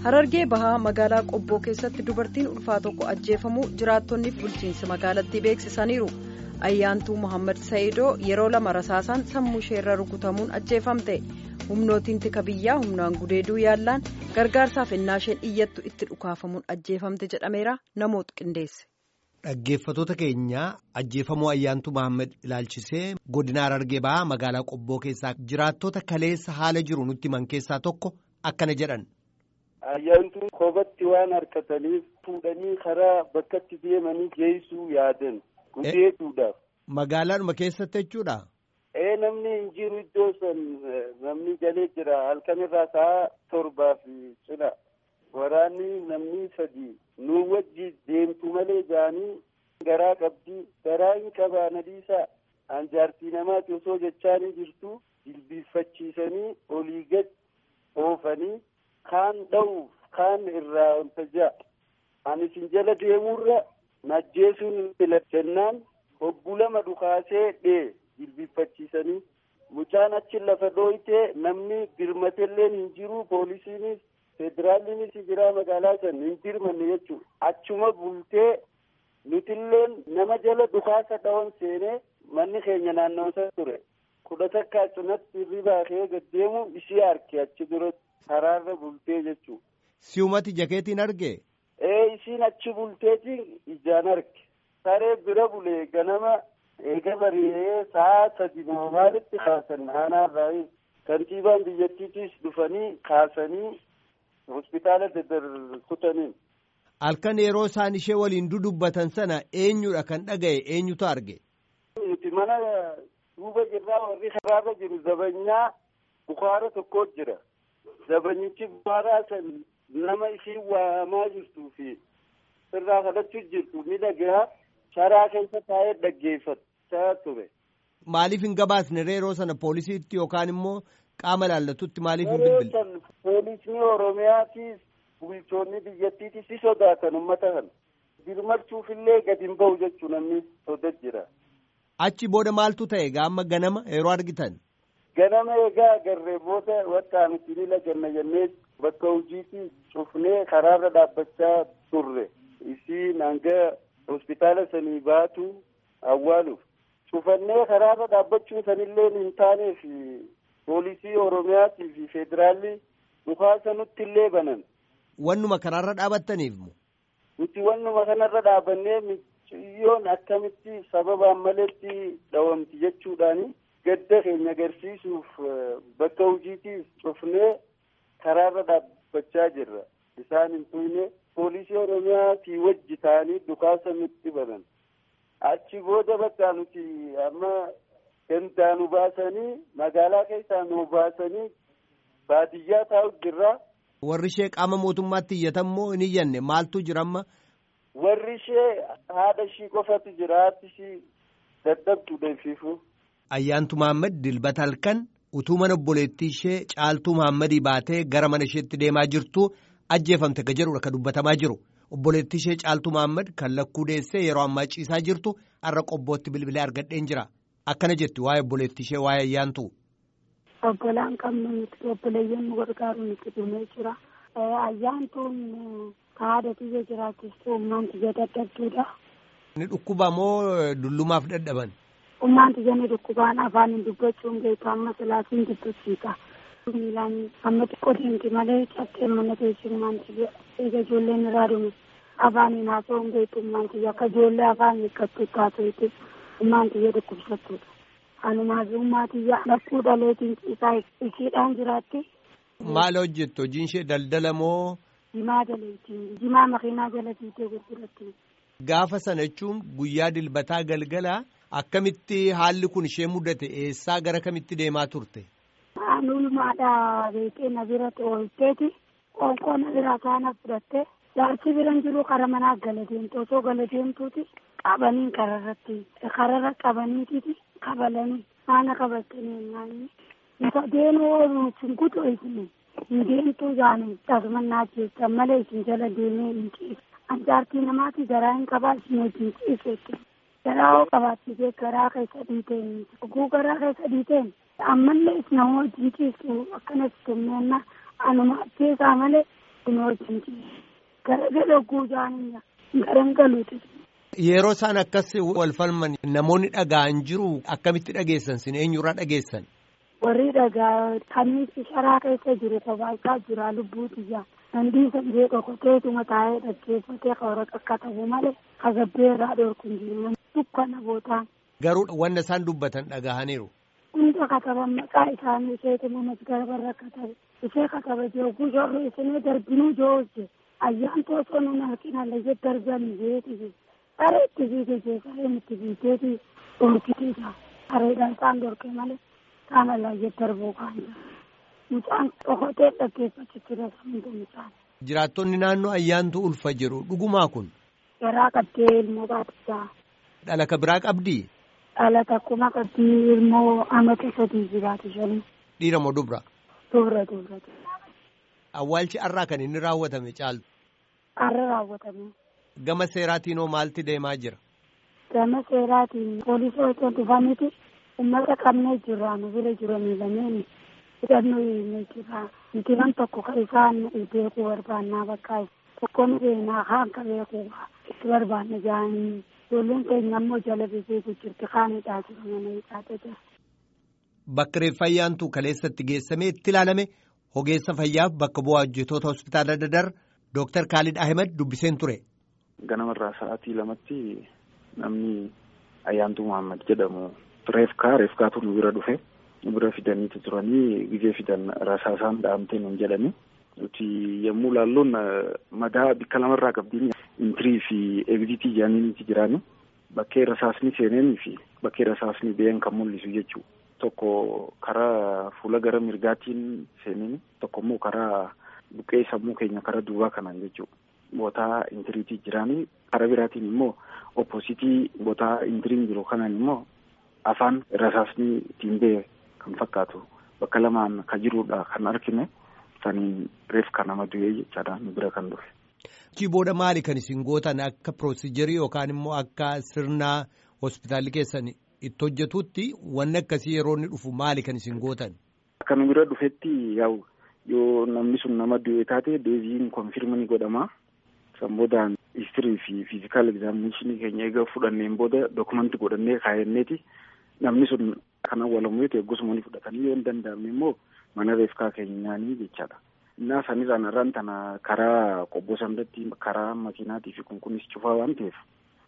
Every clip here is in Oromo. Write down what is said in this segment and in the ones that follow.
Harargee bahaa magaalaa Qobboo keessatti dubartiin ulfaa tokko ajjeefamuu jiraattonniif bulchiinsi magaalattii beeksisaniiru. Ayyaantuu Mohaammed Sa'iidoo yeroo lama rasaasaan sammuu isheerra rukutamuun ajjeefamte. Humnootiin tika biyyaa humnaan gudeeduu yaallaan gargaarsaaf ennaa isheen iyyattu itti dhukaafamuun ajjeefamte jedhameera namoota qindeesse. Dhaggeeffatoota keenya ajjeefamuu ayyaantuu Mohaammed ilaalchisee godina Harargee bahaa magaalaa Qobboo keessaa jiraattota kaleessa haala jiru nutti himan keessaa tokko akkana jedhan. Ayyaantuun koobatti waan harkataniif fuudhanii karaa bakkatti deemanii geessuu yaadan gudeetuudhaaf. Magaalaadhuma keessatti jechuudha. Ee namni hin jiru iddoo san namni galee jira halkan irraa sa'a torbaa fi cina waraanni namni sadi nu wajji deemtu malee jaanii garaa qabdi garaa hin qabaa nadiisaa anjaartii namaati osoo jechaanii jirtu jilbiiffachiisanii olii gad oofanii kaan dha'uuf kaan irraa wanta ja'a ani isin jala deemurra najjeesuun filachannaan hobbuu lama dhukaasee dhee jilbiiffachiisanii mucaan achi lafa dhooytee namni birmatelleen hin jiru poolisiinis federaalliinis jira magaalaa san hin birmanne jechuudha achuma bultee nutilleen nama jala dhukaasa dhawon seenee manni keenya naannoo ture kudha takkaa cinatti hirribaa kee gaddeemu ishee arge achi duratti karaarra bultee jechuudha. Si'umati jakeetiin arge. Ee isiin achi bulteetiin ijaan arge saree bira bulee ganama eega bari'ee sa'a sadi maalitti kaasan aanaarraa kantiibaan biyyattiitis dhufanii kaasanii hospitaala daddarbutaniin. Halkan yeroo isaan ishee waliin dudubbatan sana eenyudha kan dhaga'e eenyutu arge. Nuti mana duuba jirraa warri karaarra jiru zabanyaa bukaara tokko jira. Zabanyichi bukaaraa san nama ishii waamaa jirtuu fi irraa kadhachuu jirtu ni dhagahaa sharaa keessa taa'ee dhaggeeffachaa ture. Maaliif hin gabaasne yeroo sana poolisiitti yookaan immoo qaama laallatutti maaliif hin bilbille? Poolisni Oromiyaatis bulchoonni biyyattiitis si sodaatan uummata kana. Birmachuufillee gadi hin bahu jechuun namni sodaa jira. Achi booda maaltu ta'e gaama ganama yeroo argitan? Ganama egaa agarree booda wakkaan itti laganna jennee bakka hojiitti cufnee karaarra dhaabbachaa turre. Isiin hanga hospitaala sanii baatu awwaaluuf. Cufannee karaarra dhaabbachuun sanillee hin taaneef poolisii Oromiyaatii fi federaalli dhukaasa nutti illee banan. Wannuma karaarra dhaabattaniif moo? Nuti wannuma kanarra dhaabannee miciyyoon akkamitti sababaan maletti dhawamti jechuudhaani gadda keenya agarsiisuuf bakka hojiitiif cufnee karaarra dhaabbachaa jirra. Isaan hin tuyne poolisii Oromiyaatii wajji ta'anii dhukaasa nutti banan. Achi booda bakka nuti amma gandaa nu baasanii magaalaa keessaa nu baasanii baadiyyaa taa'u jirra. Warri ishee qaama mootummaatti iyyatan moo hin iyyanne maaltu jira amma? Warri ishee haadha ishii qofatu jira haati ishii dadhabdu deemsifu. Ayyaantu Mohaammed dilbata halkan utuu mana obboleettii ishee caaltuu Mohaammadii baatee gara mana isheetti deemaa jirtu ajjeefamte ka jedhudha ka dubbatamaa jiru. Obboleettii ishee caaltuu Mohaammed kan lakkuu deessee yeroo ammaa ciisaa jirtu har'a qobbootti bilbilee argadheen jira. Akkana jetti waa'ee obboleettii ishee waa'ee ayyaantu. Obbolaan qabnu nuti obboleeyyan nu gargaaru nuti dhumee jira. Ayyaantuun haadha tiyya jiraachistu ummaan tiyya dadhabduudha. Ni dhukkuba moo dullumaaf dadhaban? Ummaan tiyya ni dhukkubaan afaan dubbachuun beeku amma silaasiin dubbisiisa. Miilaan amma xiqqoo deemti malee cabsee mana teessumaan tiyya eega ijoolleen irraa dhume. Afaaniin haasa'uun beeku ummaan tiyya akka ijoollee afaan hiikkattu taasisu ummaan tiyya dhukkubsattuudha. Anumaaf ummaa tiyya lakkuu dhaleetiin ciisaa ishiidhaan jiraatti. Maal hojjettu hojiin ishee daldala moo? Jimaa jaleetiin jimaa makiinaa jala fiitee gurguratti. Gaafa sana jechuun guyyaa dilbataa galgala akkamitti haalli kun ishee mudate eessaa gara kamitti deemaa turte? Anulmaadhaa beekee na bira oolteeti qoonqoo na bira kaana fudhatte jaarsi biran jiru kara manaa gala deemtu osoo gala deemtuuti qabaniin kararratti kararra qabaniititi kabalanii haana qabatanii naanni isa deemuu oolu isin kutu isin hin deemtuu jaanii tasumannaa jecha malee isin jala deemee hin ciisu anjaartii namaati garaa hin qabaa isin wajjin ciiseetti garaa hoo qabaattisee garaa keessa dhiiteen oguu garaa keessa dhiiteen ammallee nama wajjin ciisu akkanas kenneena anuma ajjeesaa malee kun wajjin gara gadhogguu jaaninya garan galuuti. Yeroo isaan akkas wal falman namoonni dhaga'an jiru akkamitti dhageessan sin eenyurraa dhageessan? Warri dhagaa kamitti sharaa keessa jiru kophaa jira lubbuuti ijaa. Nandii sandee qoqqoteetuma taa'ee dhaggeeffatee kawara akka ta'u malee kagabbee irraa dhorku hin jiru. Dukkana bootaan. Garuu wanta isaan dubbatan dhagahaniiru. Hunda kataban maqaa isaanii isheetuma masgarabarra katabe. Ishee kataba jooguu shorri isinii darbinuu joojje. Ayyaan toosoo nun halkina layyee darbanii jeeti. Saree itti fiige jee sareen itti fiigeeti dhorkitiidha. Sareedhaan isaan dhorke malee saana layyee darbuu kan jira. Mucaan dhokotee dhaggeeffachitti rasamuun mucaan. Jiraattonni naannoo ayyaantu ulfa jiru dhugumaa kun. Garaa qabdee ilmoo baatisaa. Dhalaka biraa qabdii? Dhalata akkuma qabdii ilmoo amata sadii jiraatu shanii. Dhiira moo dubra? Dubra dubra. Awwaalchi har'aa kan inni raawwatame caaltu. Har'a raawwatame. Gama seeraatiinoo maalti deemaa jira? Gama seeraatiin poolisoota dhufaniiti uummata qabnee jirra nu bira jiranii lameen hidhannoo hiinee jira. Mitiran tokko kan isaan beekuu barbaannaa bakka tokkoon seenaa kaan ka beekuu itti barbaanna jaanii. Ijoolleen keenya ammoo jala beeku jirti kaanidhaa jira mana hidhaate jira. Bakka reeffa ayyaantuu kaleessatti geessamee itti ilaalame ogeessa fayyaaf bakka bu'aa hojjetoota hospitaala Dadar Dooktar Kaalid Ahmed dubbiseen ture. Ganamarraa sa'aatii lamatti namni ayyaantuu Muhammad jedhamu reefkaa reefkaatu nu bira dhufe nu bira fidaniitu turanii gizee fidan rasaasaan dhahamtee nuun jedhani. Nuti yommuu laalluun madaa bikka lamarraa qabdiin intirii fi egzitii jedhaniiti jiraani. Bakkee rasaasni seeneenii fi bakkee rasaasni ba'een kan mul'isu jechuudha. Tokko karaa fuula gara mirgaatiin seeneen tokko immoo karaa buqqee sammuu keenya karaa duubaa kanaan jechuudha. Bootaa intiriitii jiraanii karaa biraatiin immoo oppositii bootaa intiriin jiru kanaan immoo afaan rasaasni ittiin ba'e kan fakkaatu bakka lamaan kan jirudha kan argine. saniin reefka nama du'ee jechaadha nu bira kan dhufe. Achi booda maali kan isin gootan akka piroosijerii yookaan immoo akka sirna hospitaalli keessan itti hojjetutti wanni akkasii yeroo inni dhufu maali kan isin gootan? Akka nu bira dhufetti yaa'u yoo namni sun nama du'e taate deebiin konfirma ni godhama. San boodaan histirii fi fiizikaal egzaaminashinii keenya eega fudhanneen booda dokumentii godhannee kaayyanneeti namni sun kan awwaalamu yoo ta'e gosuma ni fudhatanii yoo hin danda'amne immoo mana reefkaa keenyaanii jechaadha. Innaa sanirraan irraan tana karaa qobboo sanatti karaa makiinaatii fi kun kunis cufaa waan ta'eef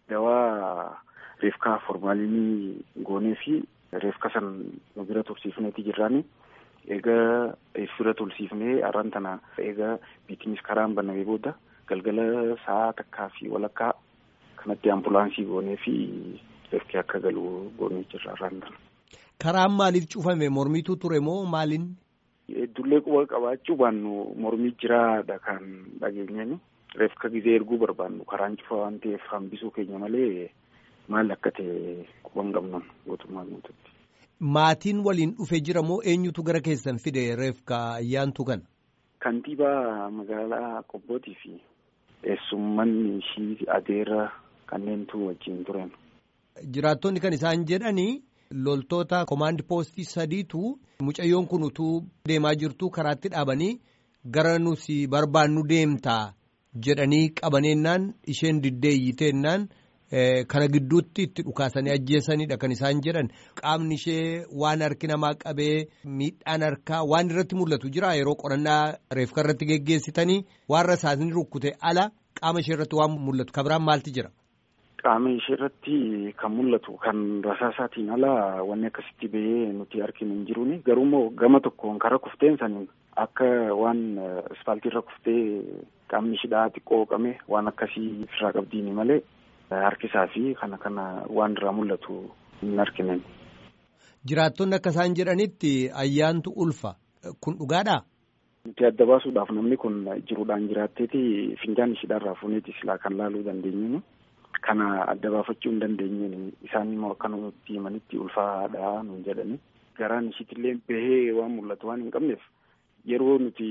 dawaa reefkaa formaalinii goonee fi reefka san nu bira tursiifneeti jirraani. Egaa bira tursiifnee arraan tana egaa biitinis karaan banamee booda galgala sa'a takkaa fi walakkaa kanatti ambulaansii goonee fi reefki akka galu goonee jirra arraan tana. Karaan maaliif cufame mormiitu ture moo maaliin? Dullee quba qabaachuu baannu mormii jiraadha kan dhageenyani. Reefka gizee erguu barbaannu karaan cufa waan ta'eef hambisuu keenya malee maal akka ta'e quba hin qabnu gootummaa guututti. Maatiin waliin dhufe jira moo eenyutu gara keessan fide reefka ayyaantu kana? Kantiibaa magaalaa Qobbootii fi eessummanni ishii adeera kanneentu wajjin turan. Jiraattonni kan isaan jedhanii. loltoota komaandi poostii sadiitu mucayyoon kun utuu deemaa jirtu karaatti dhaabanii gara nusi barbaannu deemtaa jedhanii qabaneennaan isheen diddee iyyiteennaan kana gidduutti itti dhukaasanii ajjeesanidha kan isaan jedhan qaamni ishee waan harki namaa qabee miidhaan harkaa waan irratti mul'atu jira yeroo qorannaa reefka irratti geggeessitanii waan rasaasni rukkute ala qaama ishee irratti waan mul'atu kabiraan maalti jira. Qaama ishee irratti kan mul'atu kan rasaasaatiin ala wanni akkasitti bahee nuti arginu hin jiruuni garuu immoo gama tokkoon karaa kufteen saniin akka waan ispaaltii irra kuftee qaamni ishidhaa xiqqoo qame waan akkasii ofirraa qabdiini malee harkisaa fi kana kana waan irraa mul'atu hin arginen. Jiraattonni akka isaan jedhanitti ayyaantu ulfa kun dhugaadhaa? Nuti adda baasuudhaaf namni kun jiruudhaan jiraatteeti finjaan ishidhaa irraa fuuneeti silaa kan laaluu dandeenyu. Kana adda baafachuu hin dandeenyeen isaan immoo akka nuti himanitti ulfaadha nuun jedhani. Garaan ishiitillee bahee waan mul'atu waan hin qabneef yeroo nuti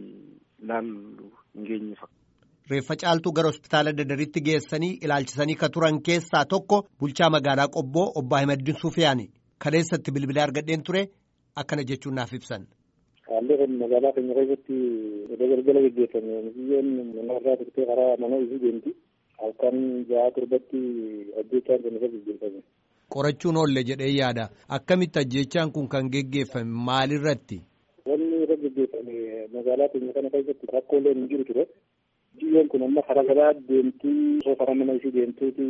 laallu hin geenye Reeffa caaltuu gara hospitaala dadaritti geessanii ilaalchisanii ka turan keessaa tokko bulchaa magaalaa Qobboo obbo Ahimadiin Sufiyaani kaleessatti bilbilee argadheen ture akkana jechuun naaf ibsan. Haalli kun magaalaa keenya keessatti iddoo galgala gaggeeffame biyyoon mana irraa turtee karaa mana isii deemti. Halkan ja'a torbatti ajjechaan kun irra gaggeeffame. Qorachuun oolle jedhee yaada. Akkamitti ajjechaan kun kan geggeeffame maalirratti? Wanni irra gaggeeffame magaalaa keenya kana keessatti rakkoolee hin jiru ture. Biyyoon kun amma karaa garaa deemtii osoo karaa mana isii deemtuuti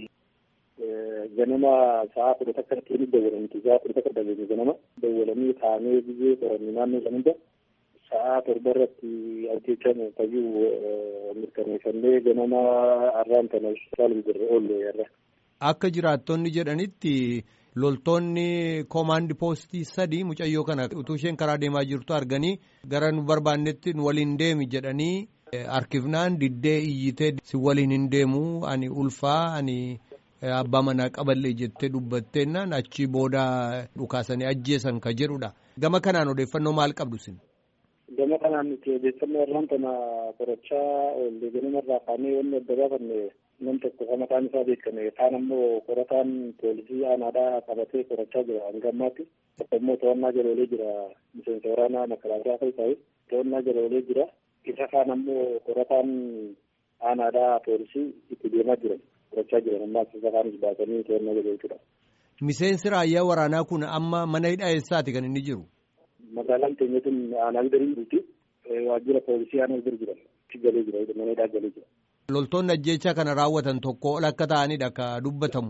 ganama sa'a kudha takka ittiin dawwalamti. Sa'a kudha takka dawwalame ganama dawwalanii taa'anii biyyee qoranni naannoo san hunda sa'a torba irratti ajjechaan fayyuu mirkaneeffannee ganama arraan kana hospitaala jirre oolle irra. Akka jiraattonni jedhanitti loltoonni koomaandi poostii sadii mucayyoo kana utuu isheen karaa deemaa jirtu arganii gara nu barbaannetti nu waliin deemi jedhanii harkifnaan diddee iyyitee si waliin hin deemu ani ulfaa ani abbaa manaa qaballee jettee dubbatteennaan achi booda dhukaasanii ajjeesan ka jedhudha. Gama kanaan odeeffannoo maal qabdu sin? Gama kanaan nuti odeeffannoo irraan kana qorachaa oolle ganama irraa kaanee wanni adda baafanne nam tokko kan mataan isaa beekame kaan ammoo qorataan poolisii aanaadhaa qabatee qorachaa jira hanga ammaatti tokko immoo to'annaa jala oolee jira miseensa waraanaa makalaakaa keessaa to'annaa jala oolee jira isa kaan ammoo qorataan aanaadhaa poolisii itti deemaa jiran qorachaa jiran ammaas isa kaanis baasanii to'annaa jala jechuudha. Miseensi raayyaa waraanaa kun amma mana hidhaa eessaati kan inni jiru? Magaalaan keenya kun aanaa garii jirti. Waajjira poolisii aanaa garii jiran. Galee jira mana hidhaa galee jira. Loltoonni ajjechaa kana raawwatan tokko ol akka ta'anidha ka dubbatamu.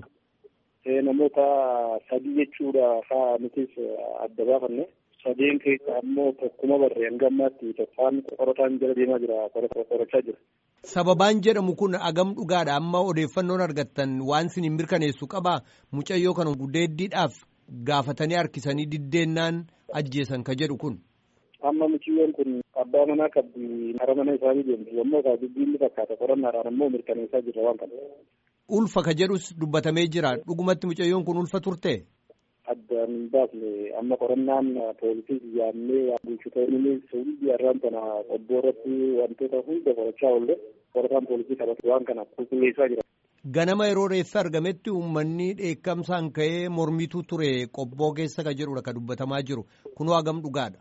Namoota sadii jechuudha haa nutis adda baafanne. Sadeen keessa ammoo tokkuma barree hanga ammaatti tokkaan qorataan jala deemaa jira qorachaa jira. Sababaan jedhamu kun agam dhugaadha amma odeeffannoon argattan waan isin hin mirkaneessu qabaa mucayyoo kana gudeeddiidhaaf gaafatanii harkisanii diddeennaan ajjeesan ka jedhu kun. Amma mucayyoon kun abbaa manaa qabdi hara mana isaanii deemti yommuu ta'u dubbiin ni fakkaata qorannaadhaan ammoo mirkaneessaa jirra waan kana. Ulfa ka jedhus dubbatamee jira dhugumatti mucayyoon kun ulfa turte. Addaan hin baafne amma qorannaan poolisii yaamnee bulchitoonni hundi har'aan kana qobboo irratti wantoota hunda qorachaa oolle qorataan poolisii qabatu waan kana qulqulleessaa jira. Ganama yeroo reeffi argametti uummanni dheekkamsaan ka'ee mormitu ture qobboo keessa ka jedhudha ka dubbatamaa jiru kunoo hagam dhugaadha.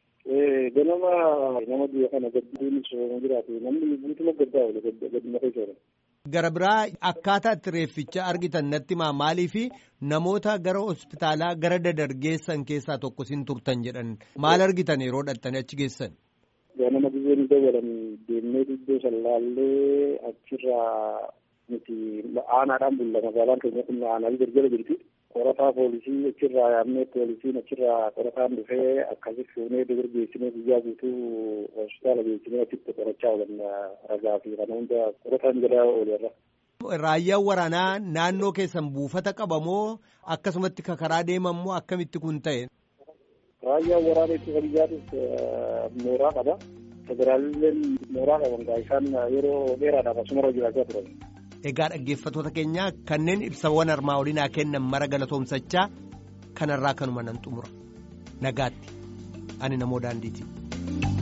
Ganama nama biyya kana gadduun sooma jiraatu namni guutuma gaddaa oole gadduma keessa oole. Gara biraa akkaataa itti reefficha argitan natti maa maaliif namoota gara hospitaalaa gara dadargeessan keessaa tokko sin turtan jedhan maal argitan yeroo dhattanii achi geessan. Ganama biyyeen dawwalan deemnee iddoo sallaallee achirraa nuti aanaadhaan bulla magaalaan keenya kun aanaa gargara jirti. qorataa poolisii achirraa yaamnee poolisiin achirraa qorataan dhufee akkasi fuunee dubur geessinee guyyaa guutuu hospitaala geessinee achitti qorachaa oolan ragaa fi kana hunda qorataan jedhaa oolerra. Raayyaan waraanaa naannoo keessan buufata qabamoo akkasumatti karaa deemamoo akkamitti kun ta'e? Raayyaan waraanaa ittisa biyyaatis mooraa qaba. Federaalilleen mooraa qaban isaan yeroo dheeraadhaaf asuma jiraachaa turan. Egaa dhaggeeffattoota keenya kanneen ibsawwan armaa olii naa kennan mara galatoomsachaa kanarraa kanuma nan xumura nagaatti ani namoo daandiiti.